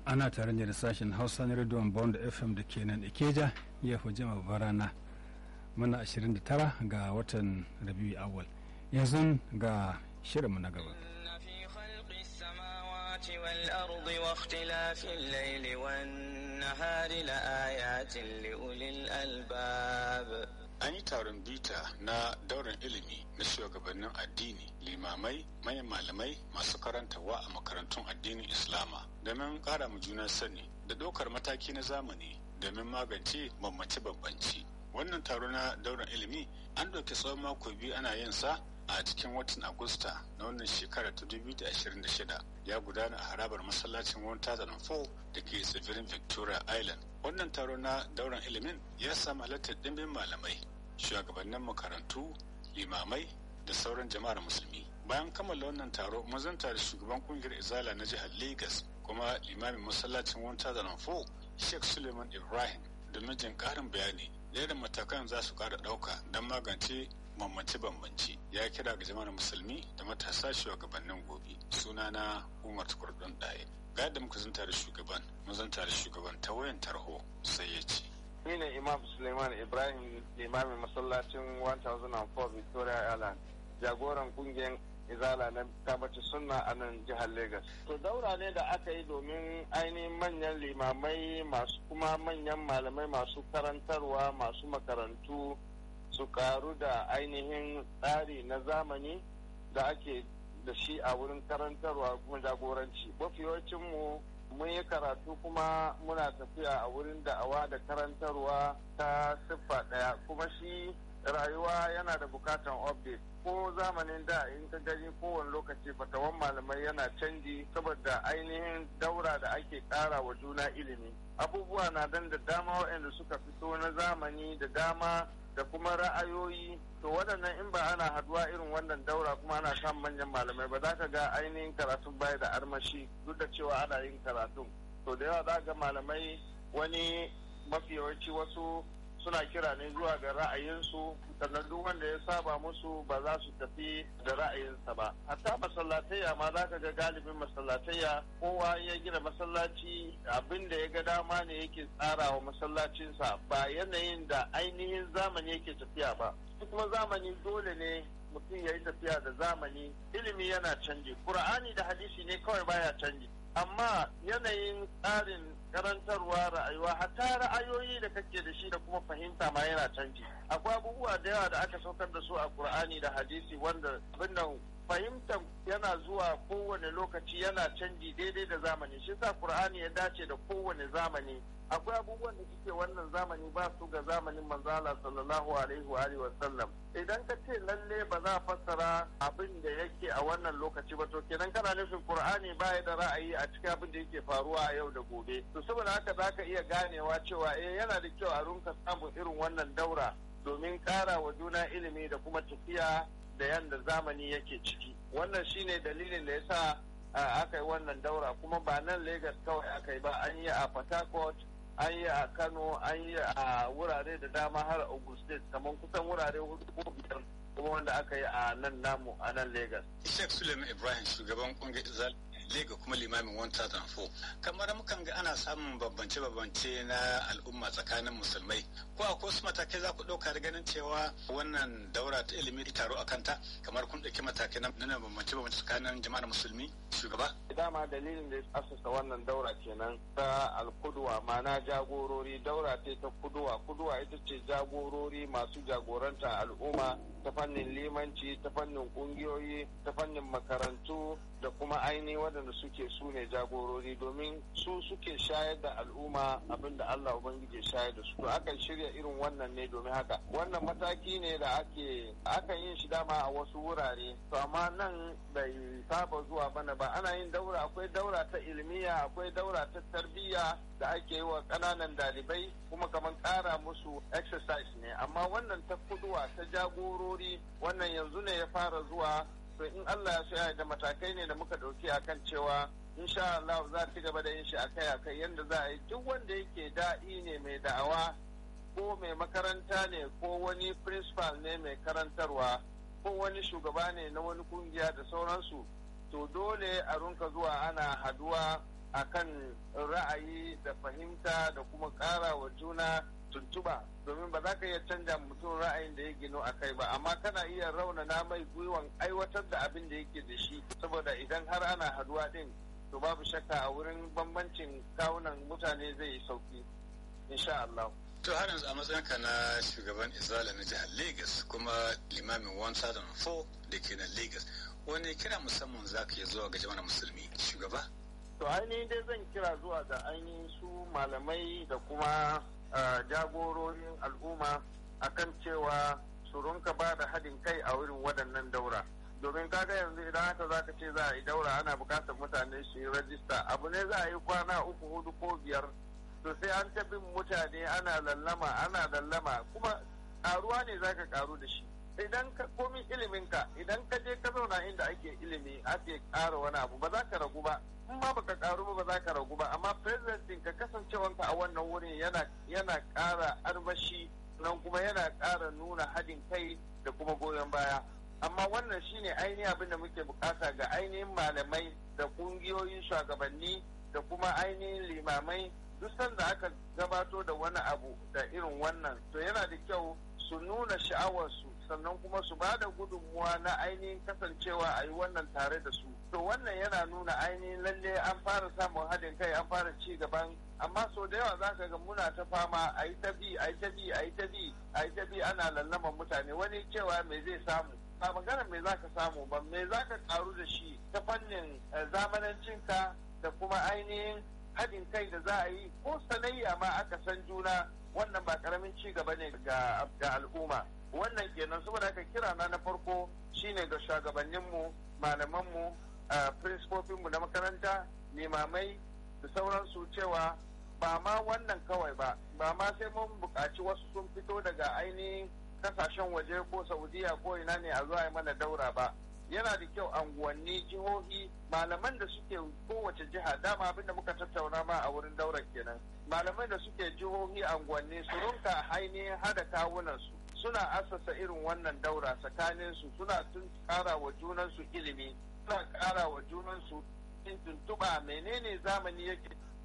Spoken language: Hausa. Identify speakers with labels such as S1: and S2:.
S1: ana tare da sashen hausa na rediyon bond fm da ke nan ikeja ya fi jima barana muna 29 ga watan rabiu awal yanzu ga shirinmu na gaba
S2: والأرض واختلاف الليل والنهار لآيات لأولي الألباب
S3: An yi taron bita na daurin ilimi na shugabannin addini, limamai, manyan malamai masu karantarwa a makarantun addinin Islama domin ƙara mu juna sani da ɗaukar mataki na zamani domin magance bambance-bambance. Wannan taro na daurin ilimi an ɗauki tsawon mako biyu ana yin sa a cikin watan Agusta na wannan shekara ta 2026 ya gudana a harabar masallacin 1004 da ke tsibirin Victoria Island. Wannan taro na dauran ilimin ya samu halartar ɗimbin malamai, shugabannin makarantu, limamai da sauran jama'ar musulmi. Bayan kammala wannan taro, mun zanta da shugaban kungiyar Izala na jihar Lagos kuma limamin masallacin 1004 Sheikh Suleiman Ibrahim domin jin ƙarin bayani da yadda matakan za su ƙara ɗauka don magance bambance-bambance ya kira ga jama'ar musulmi da matasa shugabannin gobe sunana umar tukurdun ɗaya ga yadda muka zanta da shugaban mun zanta da shugaban ta wayan tarho sai ya ce
S4: ni ne imam suleiman ibrahim limamin masallacin 1004 victoria island jagoran kungiyar izala na tabbacin sunna a nan jihar lagos to daura ne da aka yi domin ainihin manyan limamai masu kuma manyan malamai masu karantarwa masu makarantu su karu da ainihin tsari na zamani da ake da shi a wurin karantarwa kuma jagoranci mafi mu mun yi karatu kuma muna tafiya a wurin da'awa da karantarwa ta siffa ɗaya kuma shi rayuwa yana da bukatan update ko zamanin da in ka gani kowane lokaci fatawan malamai yana canji saboda ainihin daura da ake ƙara wa juna ilimi abubuwa na dan da dama waɗanda suka fito na zamani da dama da kuma ra'ayoyi to waɗannan in ba ana haduwa irin wannan daura kuma ana samun manyan malamai ba za ka ga ainihin karatun baya da armashi duk da cewa ana yin karatun to da yawa za ga malamai wani mafi yawanci wasu suna kira ne zuwa ga ra'ayinsu sannan duk wanda ya saba musu ba za su tafi da ra'ayinsa ba hatta masallatayya ma za ka ga galibin masallatayya kowa ya gina masallaci abin da ya ga dama ne yake tsara wa masallacinsa ba yanayin da ainihin zamani yake tafiya ba kuma zamani dole ne mutum ya yi tafiya da zamani ilimi yana canji qur'ani da hadisi ne kawai baya canji amma yanayin tsarin karantarwa ra'ayuwa hatta ra'ayoyi da kake da shi da kuma fahimta ma yana canji akwai abubuwa da yawa da aka saukar da su a qur'ani da hadisi wanda abin nan fahimtar yana zuwa kowane lokaci yana canji daidai da zamani shi sa qur'ani ya dace da kowane zamani akwai abubuwan da suke wannan zamani ba su ga zamanin manzala sallallahu alaihi wa alihi wasallam idan ka ce lalle ba za a fassara abin da yake a wannan lokaci ba to kenan kana nufin qur'ani baya da ra'ayi a cikin abin da yake faruwa a yau da gobe to saboda haka za ka iya ganewa cewa eh yana da kyau a runka samun irin wannan daura domin ƙara wa juna ilimi da kuma tafiya da yanda zamani yake ciki wannan shine dalilin da yasa aka yi wannan daura kuma ba nan Legas kawai aka yi ba an yi a Port Harcourt an yi a kano an yi a wurare da dama har ogun state kamar kusan wurare hudu ko biyar kuma wanda aka yi a nan namu a nan lagos
S3: sheikh suleiman ibrahim shugaban kungiyar lega kuma limamin 1004 kamar mukan ga ana samun bambance-bambance na al'umma tsakanin musulmai ko a wasu matakai za ku ɗauka da ganin cewa wannan daura ta ilimi taro a kanta kamar kun ɗauki matakai na bambance-bambance tsakanin jama'ar musulmi shugaba
S4: dama dalilin da ya asasa wannan daura kenan ta alkuduwa ma'ana jagorori daura ce ta kuduwa kuduwa ita ce jagorori masu jagoranta al'umma ta fannin limanci ta fannin kungiyoyi ta fannin makarantu da kuma aini waɗanda suke su ne jagorori domin su suke shayar da al'umma abinda Allah Ubangiji shayar da su to akan shirya irin wannan ne domin haka wannan mataki ne da ake akan yin shi dama a wasu wurare to amma nan bai saba zuwa bana ba ana yin daura akwai daura ta ilmiya akwai daura ta tarbiyya da ake yi wa ƙananan dalibai kuma kamar ƙara musu exercise ne amma wannan ta kuduwa ta jagorori wannan yanzu ne ya fara zuwa to in Allah ya so ya da matakai ne da muka ɗauki akan cewa insha Allah za ci gaba da yin shi akai akai yanda za a yi duk wanda yake da'i ne mai da'awa ko mai makaranta ne ko wani principal ne mai karantarwa ko wani shugaba ne na wani kungiya da sauransu to dole a runka zuwa ana haduwa akan ra'ayi da fahimta da kuma ƙara wa juna tuntuba domin ba za ka iya canja mutum ra'ayin da ya gino a kai ba amma kana iya raunana mai gwiwan aiwatar da abin da yake da shi saboda idan har ana haduwa din to babu shakka a wurin bambancin kawunan mutane zai yi sauki insha Allah.
S3: To har yanzu a matsayinka na shugaban Izala na jihar Lagos kuma limamin 1004 da ke nan Lagos wani kira musamman za ka yi zuwa ga jama'ar musulmi shugaba?
S4: To ainihin dai zan kira zuwa ga ainihin su malamai da kuma jagororin al'umma akan cewa su rinka ba da haɗin kai a wurin waɗannan daura. domin kaga yanzu idan haka za ka ce za a yi daura ana bukatar mutane su yi rajista abu ne za a yi kwana uku hudu ko biyar to sai an ta bin mutane ana lallama ana lallama kuma karuwa ne za ka karu da shi idan ka komi iliminka idan ka je ka zauna inda ake ilimi ake ƙara wani abu ba za ka ragu ba in ma baka karu ba ba za ka ragu ba amma presidentin ka kasancewanka a wannan wurin yana yana ƙara armashi nan kuma yana ƙara nuna haɗin kai da kuma goyon baya amma wannan shine ainihin abin da muke bukata ga ainihin malamai da kungiyoyin shugabanni da kuma ainihin limamai duk sanda aka gabato da wani abu da irin wannan to yana da kyau su nuna sha'awarsu sannan kuma su ba da gudunmuwa na ainihin kasancewa a yi wannan tare da su to wannan yana nuna ainihin lalle an fara samun haɗin kai an fara ci gaban amma sau da yawa za ka ga muna ta fama a yi ta bi a yi ta bi a yi ta bi a yi ta bi ana lallaman mutane wani cewa me zai samu ba magana me za ka samu ba me za ka karu da shi ta fannin zamanancinka da kuma ainihin haɗin kai da za a yi ko sanayya ma aka san juna wannan ba karamin ci gaba ne ga al'umma wannan kenan saboda haka kira na na farko shine ga shugabanninmu malamanmu principofinmu na makaranta limamai da sauransu cewa ba ma wannan kawai ba ba ma sai mun buƙaci wasu sun fito daga ainihin kasashen waje ko saudiya ko ina ne a zuwa mana daura ba yana da kyau anguwanni jihohi malaman da suke kowace jiha dama abinda muka tattauna ma a wurin daular kenan malaman da suke jihohi anguwanni su runka ainihin hada kawunansu suna asasa irin wannan daura tsakanin su suna tun kara wa junansu ilimi suna kara wa junansu tuntuɓa menene zamani yake